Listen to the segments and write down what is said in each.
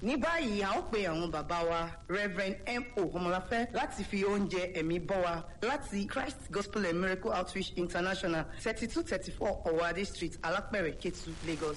ní báyìí a ó pe àwọn bàbá wa reverend mo ọmọláfẹ́ láti fi oúnjẹ ẹ̀mí bọ́ wa láti christ gospel and miracle outreach international thirty two thirty four ọ̀wádé street alápẹ̀rẹ̀ ketu lagos.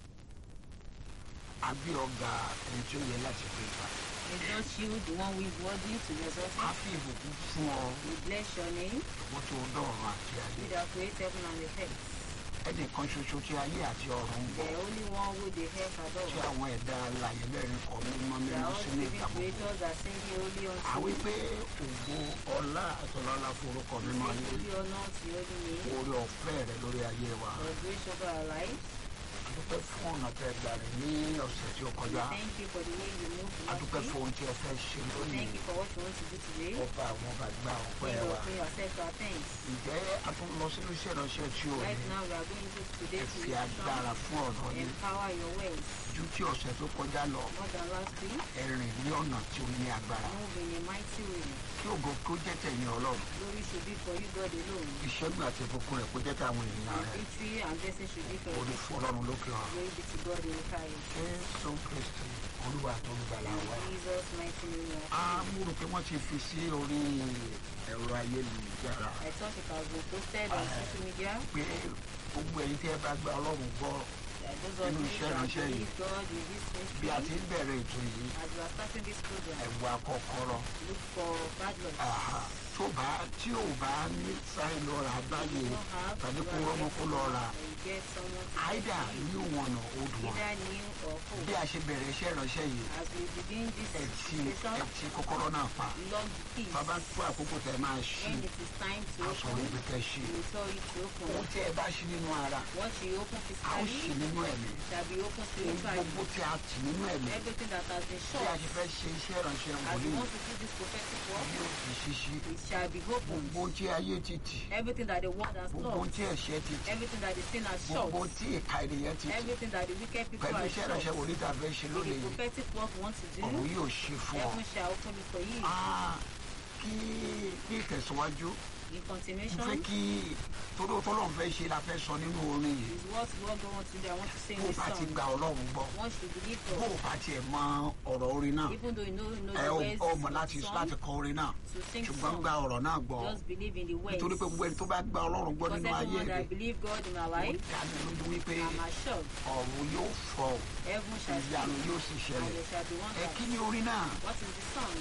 àbí ọgá ẹni tí ó yẹ láti gbé ta Exalt you, the one who is worthy to be á exalted. fi ìbùkún fún ọ We bless your name. owó tó dọ̀rọ̀ àti ayé You that create heaven and the earth. ẹnìkan ṣoṣo tí ayé àti ọ̀run ń The bọ̀ only one who the earth tí adore. àwọn ẹ̀dá alàyè mẹ́rin kọ̀ mímọ́ The mímọ́ all sínú living ìgbà gbogbo creators are singing holy unto àwí you. pé ògo ọlá àtọ̀lọ́lá forúkọ mímọ́ Sing ní holy honor to your holy name. orí ọ̀fẹ́ rẹ lórí ayé wa For grace over our lives. adúpẹ́ fún ọ̀nà tẹ́ gbà rẹ̀ ní ọ̀sẹ̀ tí ó We kọjá thank you for the way you moved adúpẹ́ last fún week. ohun tí ẹ fẹ́ ṣe We lónìí thank you for what you want to do today. ọba àwọn ọba gba ọpẹ́ King wa of King, accept our thanks. ǹjẹ́ a tún lọ sínú iṣẹ́ ìránṣẹ́ tí ó Right ní now, we are going to ẹ today's fi agbára mission. fún ọ̀nà yìí Empower your ways. ju tí ọ̀sẹ̀ tó kọjá lọ More than last week. ẹ rìn ní ọ̀nà tí ó ní agbára Move in a mighty way. kí ògo kó jẹ́ tẹ̀yìn ọlọ́run Glory should be for you, God alone. ìṣẹ́gun àti ìbùkún rẹ̀ kó jẹ́ tàwọn ènìyàn And rẹ̀ victory and blessing should be for orí you. fún ọlọ́run lókè ọ̀run Glory be to God in the highest. jésù kristi olúwa tó ń gbàlà wa. In Jesus' mighty name. we a are praying. mú rò pé wọ́n ti fi sí orí ẹ̀rọ ayélujára I thought it has been posted on social media. pé gbogbo ẹ̀yin tí ẹ bá gba ọlọ́run gbọ́ that Those of Nínú you iṣẹ́ that ìránṣẹ́ yìí. believe God in this bí a ti ministry, ń bẹ̀rẹ̀ ètò yìí as we are starting this program, ẹ̀wà kọ̀ọ̀kọ̀rọ̀ look for bad luck. àhà, tó bá tí ò bá ní sáré lọ rà báyìí You don't have, tàbí you kó are rọ́mọ kó lọ rà getting- you get someone to àìdá get you. ní wọn ọ̀nà odò wọn Either new or bí full. a ṣe bẹ̀rẹ̀ iṣẹ́ ìránṣẹ́ yìí As we begin this ẹ ti session, ẹ ti kọ́kọ́rọ́ náà pa lock the keys. bàbá tó àkókò tẹ máa ṣí When it is time to aṣọ open, níbi tẹ ṣí we will tell you to open. ohun tí ẹ bá ṣí nínú ara What you open a ó ṣí physically nínú ẹ̀mí shall be open ohun spiritually. gbogbo tí a tì nínú ẹ̀mí Everything that has been bí a shut, ṣe fẹ́ ṣe iṣẹ́ ìránṣẹ́ as wòlíì we want to do this prophetic work, yóò fi ṣíṣí it shall be opened. gbogbo ohun tí ayé ti tì Everything that the world has gbogbo ohun lost, tí ẹ̀ṣẹ̀ ti tì everything that the sin has shut, gbogbo ohun tí ìka ènìyàn ti tì everything that the wicked people pẹ̀lú have iṣẹ́ ìránṣẹ́ shut, wòlíì tá a fẹ́ ṣe with lónìí the yìí prophetic work we want to ọ̀run do, yóò ṣe fún ọ. heaven shall open it for you. Ah, kí ní ìtẹ̀síwájú In mo fẹ́ continuation, kí tọ́lọ́ tọ́lọ́ fẹ́ ṣe la fẹ́ sọ nínú orin yìí is what God wants to do. I want to say in bó this bá ti song. gba ọlọ́run gbọ́ One should believe bó God, bá tiẹ̀ mọ ọ̀rọ̀ orin náà even though you know, you know ẹ the ò words ọmọ of láti the láti song, kọ orin náà to sing ṣùgbọ́n song. gba ọ̀rọ̀ náà gbọ́ Just believe in the words. nítorí pé gbogbo ẹni tó bá gba ọlọ́run gbọ́ Because nínú ayé everyone rẹ̀ that believe God in our ó life, dá mi lójú wípé I'm assured ọ̀run yóò fọ heaven shall ìyanu speak yóò sì and ṣẹlẹ̀ there shall be ẹ kí wonders. ni orin náà What is the song?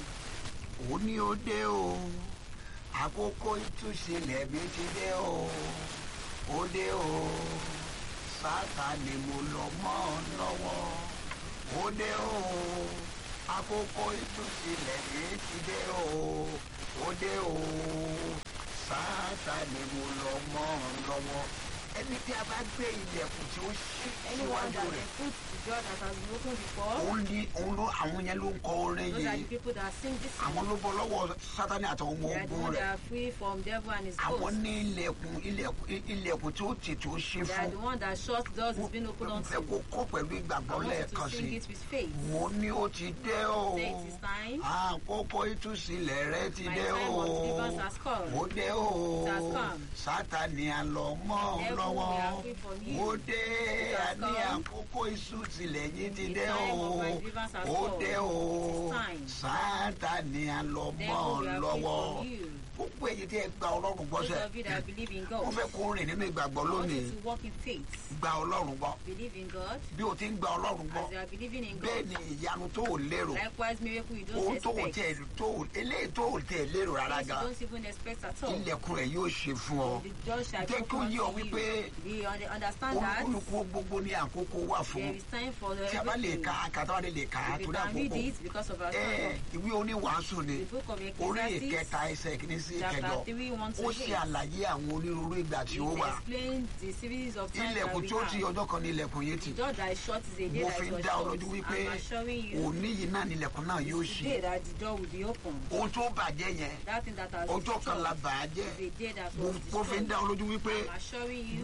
ó ní ó dé o àkókò ìtúsílẹ̀ mi ti dé o ó dé o Sátánì mo lọ mọ́ ọ lọ́wọ́ ó dé o àkókò ìtúsílẹ̀ mi ti dé o ó dé o Sátánì mo lọ mọ́ ọ lọ́wọ́ ẹni tí a bá gbé ilẹ̀kùn tí ó ṣí Anyone síwájú that rẹ̀ has put the door that has been opened before, òun ní òun ló àwọn yẹn ló ń kọ orin those are yìí the people that sing this àwọn song. ló bọ́ lọ́wọ́ Sátánì àtàwọn ọmọ They are the ogun ones rẹ̀ that are free from devil and his àwọn ghost. ní ilẹ̀kùn ilẹ̀kùn ilẹ̀kùn tí ó tì tí ó ṣe They are fún the one that shut doors has been opened mo unto. fẹ́ kó kọ́ pẹ̀lú I ìgbàgbọ́ want you lẹ́ẹ̀kan to sí sing i it with faith. mo ní ó ti dé o Say it is time. àkókò ìtúsílẹ̀ rẹ ti My dé time o of deliverance has come. ó dé o It has come. Sátánì àlọ́ mọ́ ọ Devil, lọ́wọ́ we are free from you. ó dé It has àní come. àkókò ìtúsílẹ̀ yín ti The dé time o of my deliverance has ó come. dé o It is time. Sátánì àlọ́ mọ́ Devil, ọ we are free lọ́wọ́ from you. gbogbo èyí tí ẹ gba ọlọ́run gbọ́ Those sẹ́ of you that believe in mo God, fẹ́ kó rìn nínú ìgbàgbọ́ I want lónìí you to walk in faith. gba ọlọ́run gbọ́ Believe in God bí o ti ń gba ọlọ́run gbọ́ as you are believing in bẹ́ẹ̀ God. ni ìyanu tó o lérò Likewise, miracle you ohun don't tó o expect. tẹ tó o eléyìí tó o tẹ lérò rárá Things you gan don't even expect at all. ilẹ̀kùn rẹ̀ yóò ṣe fún ọ The door shall be jẹ́ kí ó opened yé ọ unto wípé you. We un- understand that olúkúlùkù gbogbo ní àkókò wà fún there is time for tí a bá lè everything. ka kàtà wà lè kà á If you torí can read àkókò it because of our ẹ time. ìwé oníwàásù ni The book of orí Ecclesiastes, ìkẹta ẹsẹ̀ kìíní sí chapter ìkẹjọ three, one to ó ṣe eight. àlàyé àwọn onírúurú ìgbà tí ó It wà explains the series of times that ilẹ̀kùn we tí ó ti have. ọjọ́ kan ní ilẹ̀kùn yìí ti The door that is shut is a day mo that fi it ń was dá ọ shut. lójú wípé I'm assuring you òní yìí náà ní ilẹ̀kùn náà yóò it's ṣí the day that the door will be opened. ohun tó bàjẹ́ yẹn That thing that has been ọjọ́ kan la shut bà á jẹ́ is a day that mo was mo fi ń destroyed. dá ọ lójú wípé I'm assuring you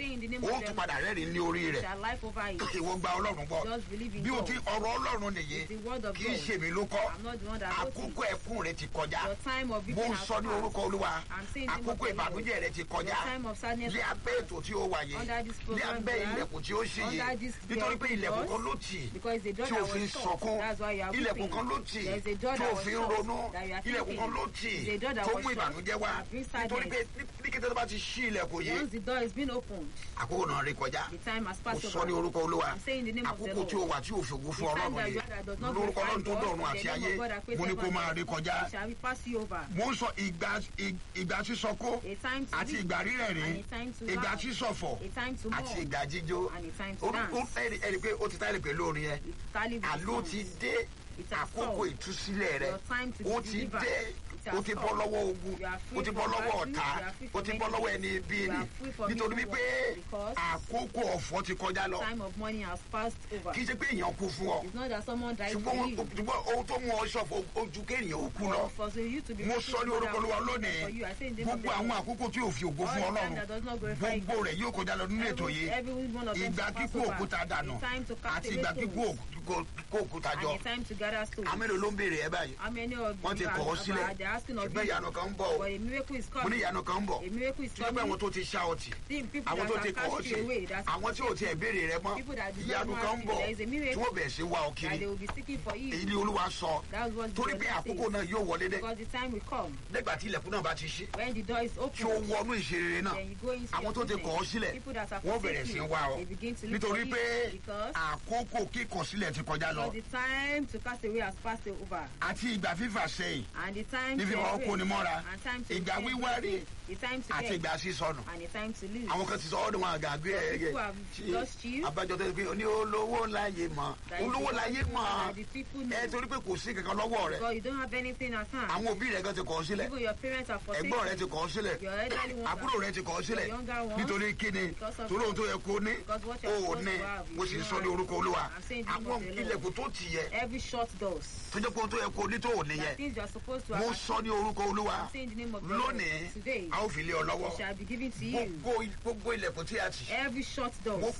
saying in the name ó of tún them, padà rẹ́rìn ní orí rẹ̀ shall life over it. ìwọ gba ọlọ́run gbọ́ Just believe in bí o God. ti ọ̀rọ̀ ọlọ́run ọlọ́run nìyí It's the word of kì í God. ṣèmi ló kọ́ I'm not the one that wrote àkókò it. ẹkún rẹ ti kọjá Your time of mo weeping ń has sọ ní passed. orúkọ olúwa I'm saying the name of àkókò the Lord. ìbànújẹ́ rẹ ti kọjá Your time of sadness ní has abẹ́ ètò tí ó wà yìí Under this ní program abẹ́ we are, ilẹ̀kùn tí ó ṣí yìí under this nítorí pé door ilẹ̀kùn kan doors, ló tì because the door tí o that fi ń was shut, sọkún that's why you are ilẹ̀kùn weeping. kan ló tì There is a door tí that o was fi ń shut, ronú that you are ilẹ̀kùn kan thinking. ló tì There is a door that tó was mú shut, ìbànújẹ́ wá that brings nítorí pé sadness. ní- ní kété tó bá ti ṣí ilẹ̀kùn yìí Once the door has been opened, àkókò náà rí kọjá the time has mo passed sọ ní over. orúkọ olúwa I'm saying the name of the àkókò tí o Lord. wà tí o fi ògùn fún The time ọlọ́run that yìí you are that does not lórúkọ glorify ọlọ́run tó God, dọ̀run in àti the name ayé of God that created mo ní kó heaven máa and rí earth, kọjá it shall be pass you over. mo ń sọ ìgbà ì- ìgbà sísọkó A time to àti weep, ìgbà rírẹ̀ rí and a time to ìgbà laugh, sísọ̀fọ̀ a time to àti mourn, ìgbà jíjó and a time to Orú- ó- dance. ẹ̀rí ẹ̀rí pé ó ti táyà pẹ̀lú orin yẹn It tally with the àló songs. ti dé It has àkókò come. ìtúsílẹ̀ rẹ Your time to be ó ti delivered. dé It has ó ti bọ́ come. lọ́wọ́ ogun You are free ó ti bọ́ from lọ́wọ́ battery, ọ̀tá you are free ó from ti bọ́ lọ́wọ́ ẹni ibi You ni are free from nítorí evil wípé works, because àkókò ọ̀fọ̀ ti kọjá lọ time of money has passed over. kì í ṣe pé èèyàn kú fún ọ It's not that someone died ṣùgbọ́n for ohun- you. ṣùgbọ́n ohun tó mú ọ ṣọ̀fọ̀ ojú kéèyàn ó kú lọ Or for so you to be mo faithful sọ ní to God orúkọ and olúwa faithful lónìí for you. I say in the name of gbogbo the àwọn Lord. àkókò tí ò fi ògo All fún the ọlọ́run time that does not glorify gbogbo God. rẹ̀ yóò kọjá lọ nínú ètò Every, yìí every one of them ìgbà shall pass kíkó over. òkúta dànù A time to cast àti away ìgbà stones. kíkó òkú- kó òkúta jọ And a time to gather stones. àwọn mélòó ló ń béèrè ẹ báyìí How many of wọ́n ti you kọ̀ ọ́ are sílẹ̀ about- they're asking of ṣùgbọ́n you? ìyanu kan ń bọ̀ o But a miracle is mo ní coming. ìyanu kan ń bọ̀ A miracle is tí wọ́n pẹ́ coming. àwọn tó ti ṣá ọtí See, people àwọn that tó have ti kọ̀ ọ́ cast sí you away, that's àwọn tí ò tiẹ̀ béèrè rẹ mọ́ People that do not ìyanu want kan ń you, bọ̀ there is a tí miracle wọ́n bẹ̀rẹ̀ sí wá ọ that kiri they will be seeking for you. èyí ni olúwa sọ That's what torí God pé says. àkókò náà yóò wọlé dé Because the time will come nígbà tí ilẹ̀kùn náà bá ti ṣí when the door is tí ó open. wọnú ìṣeré náà Then you go into àwọn your tó ti kọ̀ ọ́ business. sílẹ̀ People that have wọ́n bẹ̀rẹ̀ sí forsaken wá ọ you, they begin to look for nítorí you pé because àkókò kíkọ̀ sílẹ̀ ti kọjá lọ because the time to cast away has passed over. àti ìgbà fífà sẹ́yìn And the time ní to fífa ọkọ ni embrace, mọ́ra and time to ìgbà embrace, wíwárí the time to àti get, ìgbà sísọnù and the time to lose. àwọn kan ti sọ ọdún wọn àgàgbé ẹ people have lost you. abájọ tó ti pé ní olówó láyé mọ That is olówó the láyé people mọ that the people know. ẹ torí pé kò sí kankan lọ́wọ́ rẹ Because you don't have anything at hand. àwọn òbí rẹ kan ti kọ̀ ọ́ sílẹ̀ Even your parents are forsaken. ẹ̀gbọ́n rẹ ti kọ̀ ọ́ sílẹ̀ Your elderly ones àbúrò are rẹ ti kọ̀ ọ́ sílẹ̀ your younger ones. nítorí kíni Because of torí ohun tó yẹ kó ní Because what o you're ò supposed ní to have, mo you sì don't sọ ní have. orúkọ olúwa I'm saying the name àwọn of the Lord. ilẹ̀kùn tó tì yẹ Every shut doors. tó jẹ́ pé ohun tó yẹ kó ní tó ò ní The yẹ things you are supposed to have. mo sọ ní orúkọ olúwa I'm saying the name of the Lord. lónìí Today, a ó fi lé ọ lọ́wọ́ it shall be given to you. gbogbo gbogbo ilẹ̀kùn tí a tì Every shut mo door.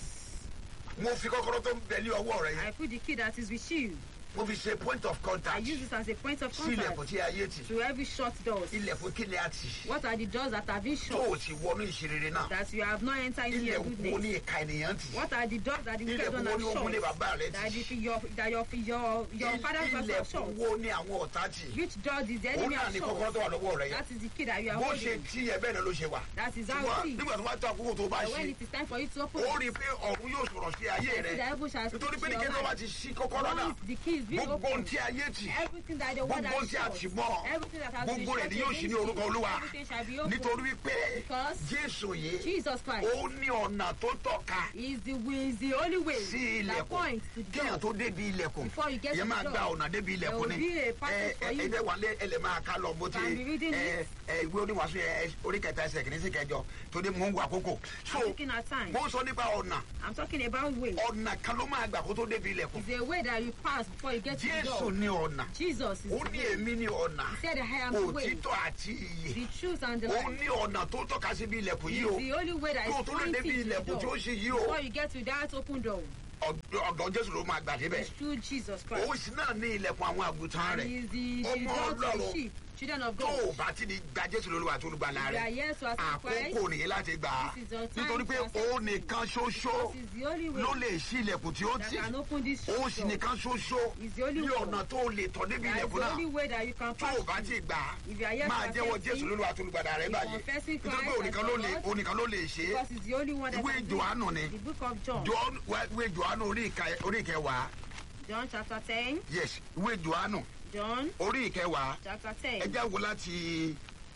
mo fi kọ́kọ́rọ́ tó ń bẹ ní ọwọ́ rẹ I yẹn put the key that is with you. mo fi ṣe point of I contact use it as a point of sí ilẹ̀kùn contact tí ayé tì to every shut doors. ilẹ̀kùn kí ni a tì What are the doors that have been tó shut o ti wọnú ìṣerere náà that you have not entered into your ilẹ̀kùn wo goodness? ni ìka ènìyàn tì What are the doors that the wicked ilẹ̀kùn one wo have ni ogun ní shut? bàbá rẹ That, tì the, your, that your, your, your father's house have ilẹ̀kùn shut? wo ni àwọn ọ̀tá tì Which door did the òun enemy náà have ni kọ́kọ́rọ́ shut? tó wà lọ́wọ́ rẹ yẹn That is the key that you are bó ṣe holding. tí ẹ bẹ́ẹ̀ náà ló ṣe wà That is how ṣùgbọ́n it is. nígbà tó bá tó àkókò tó bá But when ṣe it is time for you to open ó it, rí i pé ọ̀run yóò sọ̀rọ̀ sí ayé rẹ the heaven shall speak nítorí pé to ní your kí ló bá life. ti ṣí kọ́kọ́rọ́ náà Once the key is being gbogbo ohun opened, tí ayé tì everything that the word gbogbo ohun has tí a shut, tì mọ́ everything that has been gbogbo rẹ̀ shut ni yóò ṣí against ní you, orúkọ olúwa everything shall be opened. nítorí wípé Because jésù yìí Jesus Christ ó ní ọ̀nà tó tọ́ka is the way, is the only way sí that ilẹ̀kùn points to the kéèyàn door. tó débi ilẹ̀kùn Before you get yẹn to máa the gba door, ọ̀nà débi there ilẹ̀kùn will ni be a passage for you. ẹ̀ẹ́dẹ̀ wà lé ẹlẹ́ máa ká lọ bó ti Can be reading ẹ, it. ẹ, ìwé oníwàásù yẹn orí kẹta ẹsẹ̀ kìíní sí kẹjọ tó dé mò ń wo àkókò so I'm looking at time. mo ń sọ nípa ọ̀nà I'm talking about way. ọ̀nà kan ló máa gbà kó tó débi ilẹ̀kùn It's a way that you pass before you get to the jésù door. ní ọ̀nà Jesus is ó the ní way. èmi ní ọ̀nà He said, I am the way, òtítọ́ àti iyè the truth and the ó life. ní ọ̀nà tó tọ́ka síbi ilẹ̀kùn yìí o It's the only way that tó is tó lè pointing débi to the ilẹ̀kùn tí ó door. ṣe yìí o Before you get to that open door, ọ̀dọ̀ ọ̀dọ̀ jésù ló máa gbà débẹ̀ it's through Jesus òun Christ. sì náà ní ilẹ̀kùn àwọn àgùntàn And rẹ̀ he is the, the Ọmọ door to the Ọlọ́run. sheep, children of tó God. o bá ti di gba jésù lólúwa tó olùgbàlà We are rẹ̀ here to accept Christ. àkókò nìyí láti gbà á This is your time nítorí pé to accept òun nìkan ṣoṣo This is the only way ló lè ṣí ilẹ̀kùn tí ó that tì can open this òun door. sì nìkan ṣoṣo It's the only ní way. ọ̀nà tó lè tọ̀ débi That is ilẹ̀kùn the only náà way that you can tó pass o bá through. ti gbà á If you are here máa to jẹ́wọ́ accept jésù him, lólúwa tó olùgbàlà rẹ̀ you báyìí confessing nítorí pé Christ òun nìkan as ló your lè Lord. òun nìkan ló lè ṣe é Because it's the only one that ìwé can do johannu it. ni The book of John. John ìwé johannu orí ìka- orí ìkẹwàá John chapter 10. yes ìwé johannu John orí ìkẹwàá chapter ẹ 10. já wo láti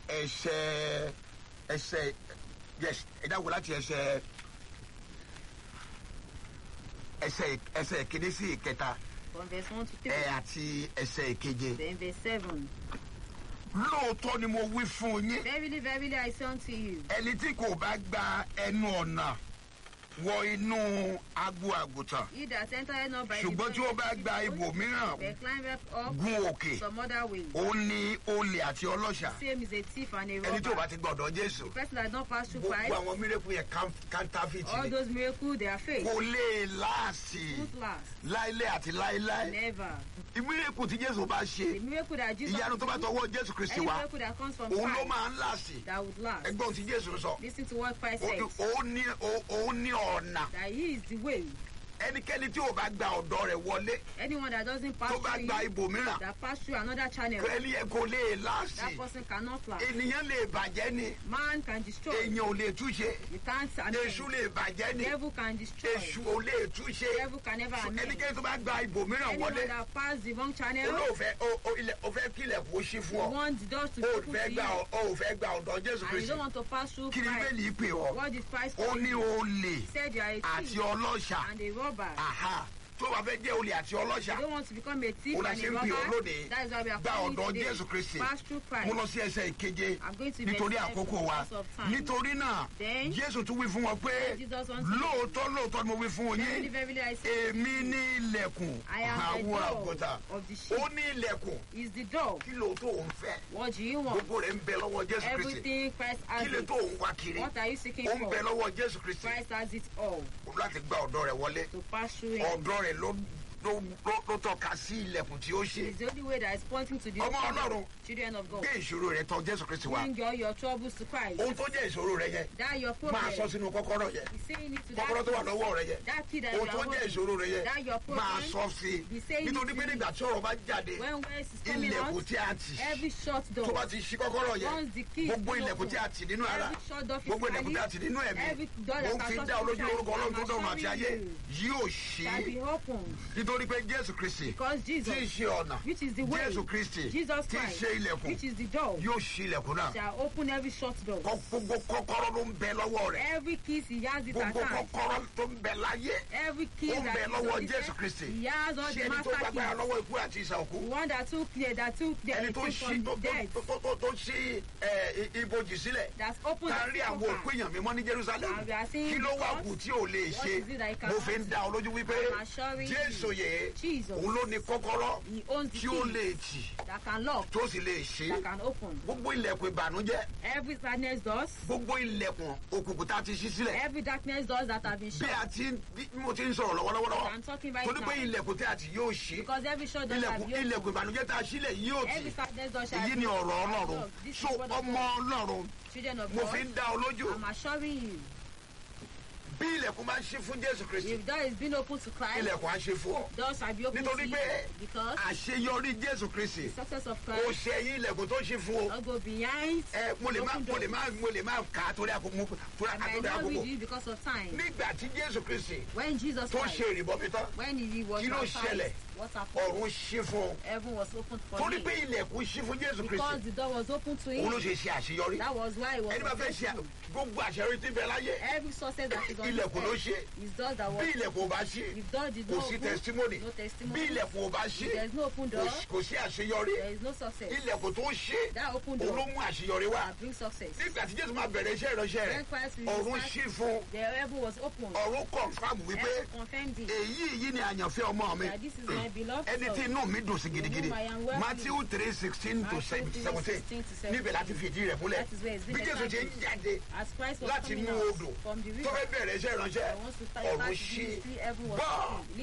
ẹsẹ̀ ẹsẹ̀ yes ẹ já wo láti ẹsẹ̀ ẹsẹ̀ ẹsẹ̀ ìkíní sí ìkẹta From verse 1 to 3. ẹ àti ẹsẹ̀ ìkeje Then verse 7. lóòótọ́ ni mo wí fún yín Verily, verily, I say unto you, ẹni tí kò bá gba ẹnu ọ̀nà wọ inú agbo àgùntàn He that entered not by ṣùgbọ́n tí ó bá the gba ibòmíràn they climb up gun òkè some other way. ó ní olè àti ọlọ́ṣà Same is a thief and a ẹni tí ò bá robber. ti gbọ́dọ̀ jésù The person that has not passed through gbogbo Christ, àwọn mírèkù yẹn kántáfìtì all ni those miracles they are fake. kò lè láàsì Won't last. láílé àti láíláí Never. mírèkù tí jésù bá The ṣe miracle that Jesus ìyanu tó bá do, tọwọ́ jésù kristi any wá miracle that comes from òun ló Christ máa ń láàsì that would last. ẹgbọ́n tí jésù sọ Listen to what Christ Ó- said. ó ní ó- ó ní ọ̀nà That he is the way. ẹnikẹ́ni tí ò bá gba ọ̀dọ́ rẹ̀ wọlé Anyone that doesn't pass tó bá through gba him, ibòmíràn that pass through another channel, ẹni yẹn kò lè láàsì that person cannot last. ènìyàn lè bàjẹ́ ni Man can destroy. èèyàn ò lè túṣe You can't amend. èṣù lè bàjẹ́ ni Devil can destroy. èṣù ò lè túṣe Devil can never amend. ẹnikẹ́ni tó bá gba ibòmíràn Anyone wọlé that pass the wrong channel, olóòfẹ́ o- o- ilẹ̀- o fẹ́ kí ilẹ̀kùn ó ṣí you fún ọ want the doors to be o ò open to fẹ́ you, gba ọ- o ò fẹ́ gba ọ̀dọ́ jésù and you kristi don't want to pass through kí ni Christ. bẹ́ẹ̀ni pè ọ́ What did Christ ó call ní you? olè He said you are a àti thief ọlọ́ṣà and a robber. Aha. tó bá fẹ́ jẹ́ olè àti ọlọ́ṣà You don't want to become a thief ó la and ṣe a ń pè ọ́ robber. lónìí That is why we are gba calling ọ̀dọ́ you today. jésù kristi Pass through mo lọ Christ. sí ẹsẹ̀ ìkeje I'm going to nítorí verse seven àkókò wa because of time. nítorí náà Then, jésù tún wí fún wọn pé Jesus wants to- lóòótọ́ lóòótọ́ ni mo wí fún Verily, yín verily, I say, èmi ní ilẹ̀kùn I am the àwọn door àgùntàn of the sheep. ó ní ilẹ̀kùn Is the door. kí ló tó ń fẹ́ What do you want? gbogbo rẹ̀ ń bẹ lọ́wọ́ jésù kristi Everything Christ kí has ló it. tó ń wá kiri What are you seeking ó ń for? bẹ lọ́wọ́ jésù kristi Christ has it all láti gba ọ̀dọ́ rẹ̀ wọlé to pass through him. ọ̀dọ́ rẹ̀ ló ló ló- ló tọ́ka sí ilẹ̀kùn tí ó ṣe It's the only way that is pointing to the Ọmọ Ọlọ́run. children of God. gbé ìṣòro rẹ̀ tọ̀ jésù kristi wá Bring all your troubles to Christ. ohun tó jẹ́ ìṣòro rẹ̀ yẹn That your máa sọ problem. sínú kọ́kọ́rọ́ yẹn Be saying it to that kọ́kọ́rọ́ tó wà key. lọ́wọ́ rẹ̀ yẹn That key that you ohun are tó jẹ́ holding. ìṣòro rẹ̀ yẹn That your problem. máa sọ sí Be i saying it nítorí pé to nígbà tí ọ̀rọ̀ bá jáde When words is coming ilẹ̀kùn out, tí a tì every shut tó door. bá ti ṣí kọ́kọ́rọ́ yẹn Once the key is gbogbo still ilẹ̀kùn open, tí a tì nínú ara every shut door gbogbo ilẹ̀kùn tí a tì nínú ẹ̀mí every door mo that fi can dá shut olójú lórúkọ ọlọ́run tó I'm dọ̀run àti ayé assuring you, yóò shall ṣí be opened. nítorí pé jésù kristi Because tí í Jesus, ṣe ọ̀nà which is the way, jésù kristi Jesus tí í Christ, ṣe ilẹ̀kùn which is the door, yóò ṣí ilẹ̀kùn náà shall open every shut door. Kọ́- gbogbo kọ́kọ́rọ́ ló ń bẹ lọ́wọ́ rẹ̀ Every key he has it at gbogbo hand. kọ́kọ́rọ́ tó ń bẹ láyé Every key ó ń that bẹ is lọ́wọ́ on this jésù earth, kristi he has all ṣé the ẹni tó master gbàgbára keys. lọ́wọ́ ikú àti ìsà òkú The one that took the that took the ẹni tó took ṣí from tó the dead, tó- tó- tó- tó ṣí ẹ, i- ibojì sílẹ̀ that's opened tá a the rí àwọn òkú sepulchre. èèyàn mímọ́ ní jerusalem And we are seeing kí ló wá God. kù tí ò lè What ṣe is it that he mo cannot fi ń dá ọ lójú wípé I'm assuring you, jésù yìí Jesus, òun ló ní kọ́kọ́rọ́ he owns the tí ó key lè tì that can lock, tó sì lè ṣí that can open. gbogbo ilẹ̀kùn ìbànújẹ́ Every sadness doors, gbogbo ilẹ̀kùn òkùnkùn tá a ti ṣí sílẹ̀ every darkness doors that have been bí shut. a ti bí mo ti ń sọ̀rọ̀ lọ́wọ́lọ́wọ́ I'm talking right torí pé now. ilẹ̀kùn tí a ti yóò ṣí Because every shut door shall ilẹ̀kùn be ilẹ̀kùn open. ìbànújẹ́ tá a sílẹ̀ yóò tì Every sadness door shall èyí be ni ọ̀rọ̀ ọlọ́run Look, this is so what the ọmọ ọlọ́run children of mo fi God. ń dá ọ lójú I'm assuring you, bí ilẹ̀kùn bá ń ṣí fún jésù kristi if door is being open to Christ, ilẹ̀kùn á ṣe fún ọ doors shall be open to nítorí you. pé Because àṣeyọrí jésù kristi the success of ó Christ ṣe ẹyin ilẹ̀kùn tó ṣí fún o not go behind. ẹ mo lè má open mo lè doors. má mo lè má kà á torí àkókò mo torí I might àkókò not read àkókò it because of time. nígbà tí jésù kristi When Jesus tó Christ, ṣe ìrìbọmi tán when he was Kí ló baptized, ṣẹlẹ̀? what happened? ọ̀run ṣí fún un Heaven was opened for torí him. pé ilẹ̀kùn ṣí fún jésù Because kristi the door was open to òun ló him. ṣe ṣe àṣeyọrí That was why he was ẹni bá fẹ́ ṣe successful. gbogbo àṣeyọrí tí ń bẹ láyé Every success that is on ilẹ̀kùn ló this ṣe earth is doors that bí was ilẹ̀kùn ò bá ṣí If door did kò not sí open, testimony no bí testimony. ilẹ̀kùn ò bá ṣí If there is no open kò door, sí- kò sí àṣeyọrí there is no success. ilẹ̀kùn tó ṣe That open òun ló door mú àṣeyọrí wá that brings success. nígbà tí jésù máa bẹ̀rẹ̀ iṣẹ́ ìránṣẹ́ rẹ̀ When Christ will ọ̀run start, ṣí fún the heaven was open. ọ̀run confam wípé Heaven confirmed it. èyí yìí ni àyànfẹ́ ọmọ mi That this is my beloved ẹni tí son. inú mi dùn sí gidigidi whom I am well matthew three sixteen to Matthew three, seventeen 16 to 17. níbẹ̀ láti fi ìdí rẹ̀ múlẹ̀ That is where it's been bí jésù ṣe ń established. jáde As Christ was láti coming inú out odò from the tó river, fẹ́ bẹ̀rẹ̀ iṣẹ́ ìránṣẹ́ I want to start ọ̀run back to ṣí ministry, heaven was bọ́ọ̀ open.